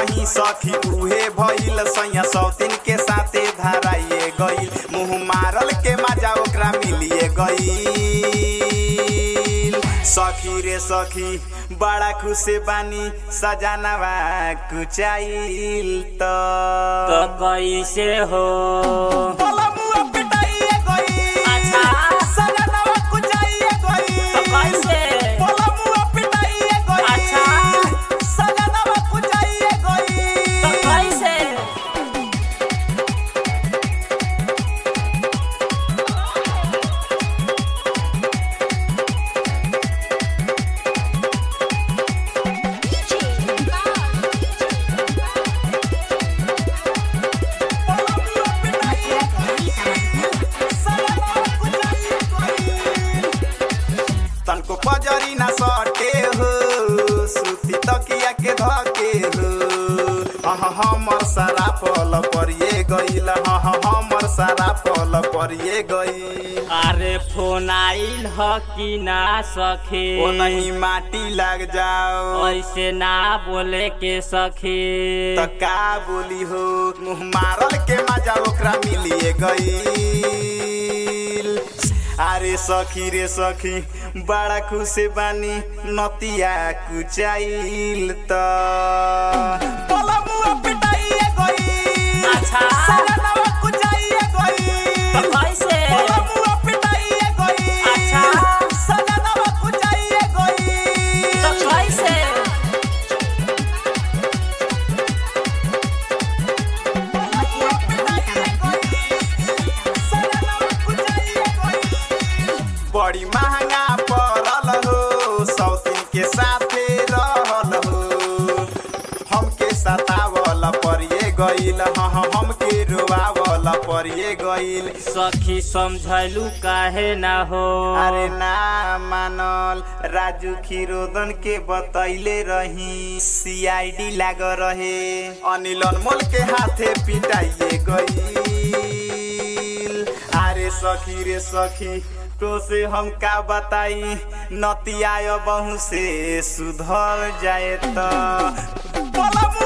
कहीं सखी उहे भइल सैया सौतीन के साथे धराइए गइल मुंह मारल के मजा ओकरा मिलिए गइल सखी रे सखी बड़ा खुश बानी सजानवा कुचाइल त तो कैसे हो पलमुआ पिटाइए गइल अच्छा। सजानवा कुचाइए गइल तो कैसे पलमुआ पिटाइए गइल अच्छा। सजानवा कुचाइए तो गइल कैसे तनको पजरी ना सटे हो सुती तकिया के धके हो हाँ हमर सारा पल परिए गइल हाँ हमर सारा पल परिए गइल अरे फोन आइल ह कि ना सखी ओ नहीं माटी लग जाओ ऐसे ना बोले के सखी त का बोली हो मुँह मारल के मजा ओकरा मिलिए गइल अरे सखी रे सखी बड़ा खुश बानी नतिया कुचाइल त पलमुआ पिटाइए गइल अच्छा। सजनवा कुचाइए गइल तो कैसे पलमुआ पिटाइए गइल अच्छा। सजनवा कुचाइए गइल तो कैसे बड़ी महंगा पड़ल हो सौतीन के साथे रहल हो हमके सतावल परिए गइल हाँ हाँ, हमके रोआवल परिए गइल सखी समझलू काहे ना हो अरे ना मानल राजू खीरोदन के बतैले रही सीआईडी लाग रहे अनिल अनमोल के हाथे पिटाइए गइल अरे सखी रे सखी तो से हम का बताई नतिया बहु से सुधर जाए त पलमुआ